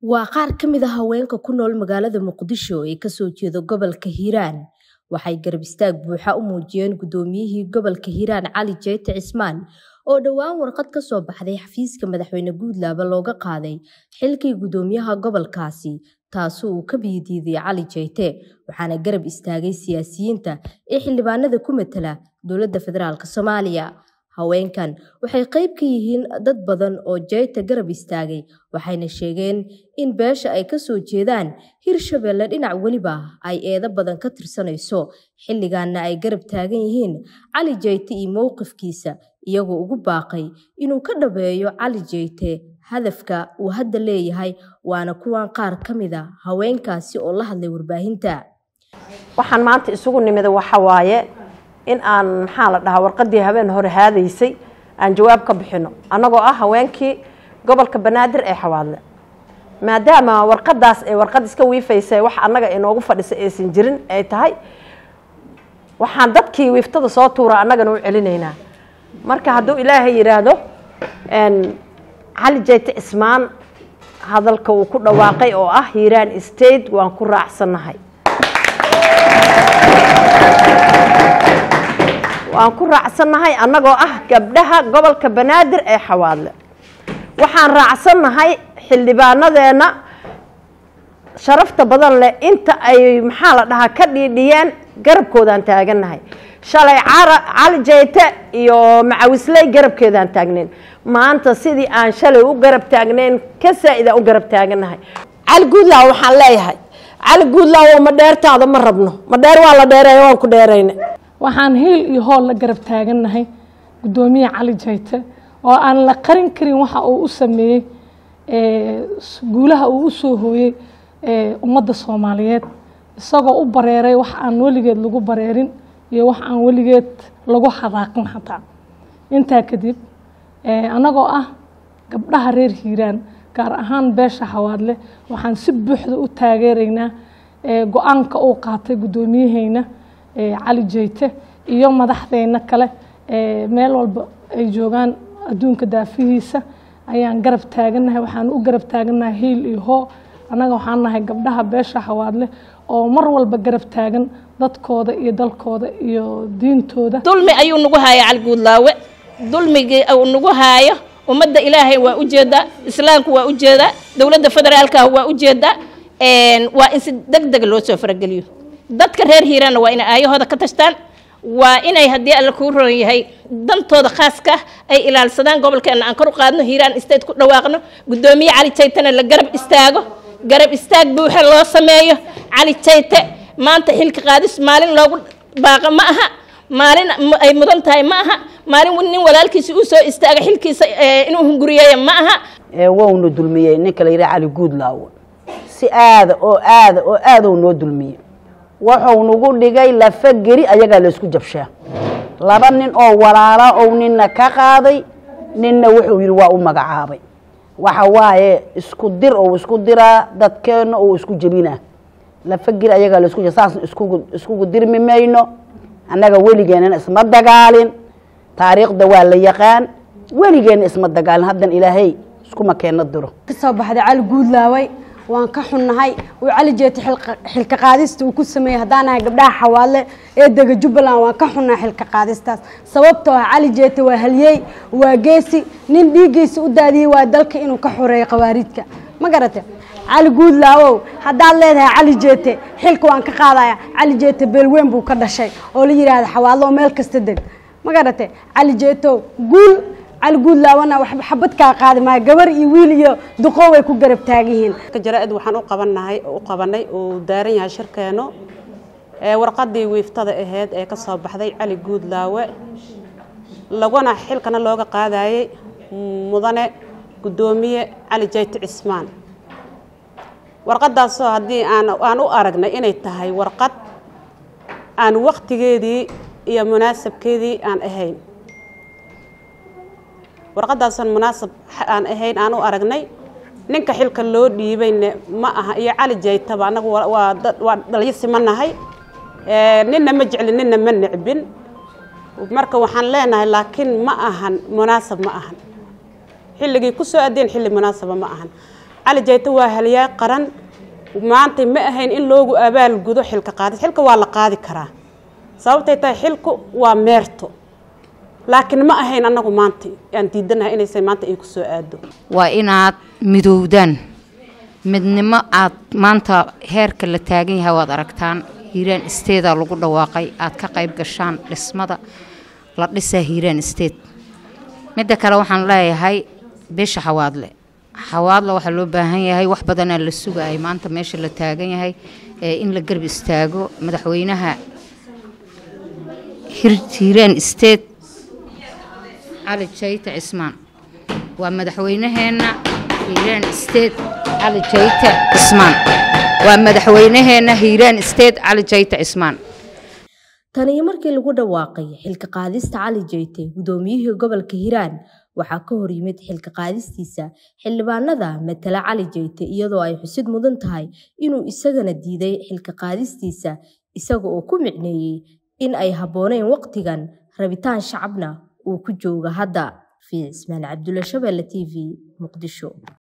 Waa qaar ka mid ah haweenka ku nool magaalada Muqdisho ee ka soo jeeda gobolka Hiiraan. Waxay garab istaag buuxa u muujiyeen gudoomiyihii gobolka Hiiraan Cali Jeyte Cismaan oo dhowaan warqad ka soo baxday xafiiska madaxweyne Guudlaabe looga qaaday xilkii gudoomiyaha gobolkaasi taasoo uu ka biidiiday Cali Jeyte waxaana garab istaagay siyaasiyiinta ee xildhibaanada ku matala dowladda federaalk Soomaaliya. Haweenkan waxay qayb ka yihiin dad badan oo Jeyte garab istaagay waxayna sheegeen in beesha ay ka soo jeedaan Hirshabelle dhinac weliba ay eedo badan ka tirsanayso xilligaana ay garab taagan yihiin Cali Jeyte iyo mowqifkiisa iyagoo ugu baaqay inuu ka dhabeeyo Cali Jeyte hadafka uu hadda leeyahay waana kuwan qaar ka mid a haweenkaasi oo la hadlay warbaahinta. waxaan maanta isugu nimid waxa waaye in aan maxaa la dhahaa warqadii habeen hore haadaysay aan jawaab ka bixino annagoo ah haweenkii gobolka banaadir ee xawaadle maadaama warqadaas ee warqad iska wiifaysa wax annaga inoogu fadhisa aysan jirin ay tahay waxaan dadkii wiiftada soo tuura annagana u celinaynaa marka hadduu ilaahay yidhaahdo cali jeyte cismaan hadalka uu ku dhawaaqay oo ah hiiraan state waan ku raacsannahay waan ku raacsannahay annagoo ah gabdhaha gobolka banaadir ee xawaadle waxaan raacsannahay xildhibaanadeenna sharafta badan leh inta ay maxaa la dhahaa ka dhiidhiyeen garabkoodaan taagannahay shalay cali jeyte iyo macawisley garabkeedaan taagnayn maanta sidii aan shalay u garab taagnayn ka saa-idaan u garab taagannahay cali guudlaaw waxaan leeyahay cali guudlaawo ma dheertaada ma rabno ma dheer waa la dheereeya waan ku dheerayna waxaan hiil iyo hool la garab taagannahay gudoomiye cali jeyte oo aan la qarin karin waxa uu u sameeyey guulaha uu u soo hooyey ummadda soomaaliyeed isagoo u bareeray wax aan weligeed lagu bareerin iyo wax aan weligeed lagu xadaaqin xataa intaa kadib annagoo ah gabdhaha reer hiiraan gaar ahaan beesha xawaadle waxaan si buuxda u taageeraynaa go-aanka uu qaatay guddoomiyaheyna cali jeyte iyo madaxdeyna kale meel walba ay joogaan adduunka daafihiisa ayaan garab taagannahay waxaan u garab taagannahay hiil iyo hoo annaga waxaan nahay gabdhaha beesha xawaadle oo mar walba garab taagan dadkooda iyo dalkooda iyo diintooda dulmi ayuu nagu haaya cali guudlaawe dulmigii uu nagu haayo ummadda ilaahay waa ujeedaa islaamku waa ujeedaa dowladda federaalka waa ujeedaa waa in si deg deg loo soo farageliyo dadka reer hiiraanna waa inay aayahooda ka tashtaan waa inay haddii alla kuu roon yahay dantooda khaaska ay ilaalsadaan gobolkeena aan kor u qaadno hiiraan state ku dhawaaqno guddoomiye cali jeytena la garab istaago garab istaag buuxa loo sameeyo cali jeyte maanta xilka qaadis maalin loogu baaqa ma aha maalin ay mudan tahay ma aha maalin nin walaalkiisa uu soo istaaga xilkiisa inuu hunguriyeeya ma aha wowna dulmiyey ninka la yidhaha cali guudlaawo si aada oo aada oo aada ou noo dulmiyey wuxuu nagu dhigay lafa geri ayagaa laysku jabshaa laba nin oo walaala ou nina ka qaaday ninna wuxuu yidhi waa u magacaabay waxa waaye isku dir ou isku diraa dadkeenna ou isku jebinaa lafa geri ayagaa laysku jab saasna iskugu iskugu dirmi mayno annaga weligeenana isma dagaalin taariikhda waa la yaqaan weligeenna isma dagaalin haddan ilaahay iskuma keenna diro kasoo baxday cali guudlaaway waan ka xunnahay uu cali jeete xilka qaadista uu ku sameeyey haddaan nahay gabdhaha xawaadle ee dega jubbaland waan ka xunnahay xilka qaadistaas sababtoo ah cali jeete waa halyeey waa geesi nin dhiiggiisa u daadiyey waa dalka inuu ka xoreeyo khawaarijka ma garate cali guudlaawow haddaad leedahay cali jeete xilka waan ka qaadaya cali jeete beelweyn buu ka dhashay oo la yidhaahda xawaadlo oo meel kasta deg ma garate cali jeetow guul cali guudlaawana waxba xabad kaa qaadi maayo gabar iyo wiil iyo duqoo way ku garab taagan yihiin jaraa-id waxaan u qabanahay u qabanay uu daaran yahay shirkeeno ee warqadii wiiftada ahayd ee ka soo baxday cali guudlaawe laguna xilkana looga qaadayay mudane guddoomiye cali jeyte cismaan warqadaasoo haddii aan aan u aragnay inay tahay warqad aan waktigeedii iyo munaasabkeedii aan ahayn warqadaasaan munaasab aan ahayn aan u aragnay ninka xilka loo dhiibayne ma aha iyo cali jeytaba annagu waa waa dhalyasima nahay ninna ma jeclin ninna ma necbin marka waxaan leenahay laakiin ma ahan munaasab ma ahan xilligii ku soo adeen xilli munaasaba ma ahan cali jayte waa haliyaa qaran maanta ma ahayn in loogu abaal gudo xilka qaadis xilka waa la qaadi karaa sababtay tahay xilku waa meerto laakiin ma ahayn annagu maanta aan diidanahay inaysan maanta ay ku soo aado waa inaad midowdaan midnimo aad maanta heerka la taagan yahay waad aragtaan hiiraan isteedaa lagu dhawaaqay aad ka qayb gashaan dhismada la dhisaa hiiraan isteed midda kale waxaan leeyahay beesha xawaadle xawaadle waxaa loo baahan yahay wax badanaa la sugayay maanta meesha la taagan yahay ee in la garb istaago madaxweynaha hiiraan isteed cali jayte cismaan waa madaxweynaheenna hiiraan isteed cali jayte cismaan waa madaxweynaheenna hiiraan isteed cali jayte cismaan tan iyo markii lagu dhawaaqay xilka qaadista cali jayte gudoomiyihii gobolka hiiraan waxaa ka hor yimid xilka qaadistiisa xildhibaanada matala cali jayte iyadoo ay xusid mudan tahay inuu isagana diiday xilka qaadistiisa isaga oo ku micneeyey in ay habbooneyn waqtigan rabitaan shacabna uu ku jooga hadda fi cismaan cabdulla shabeelle t v muqdisho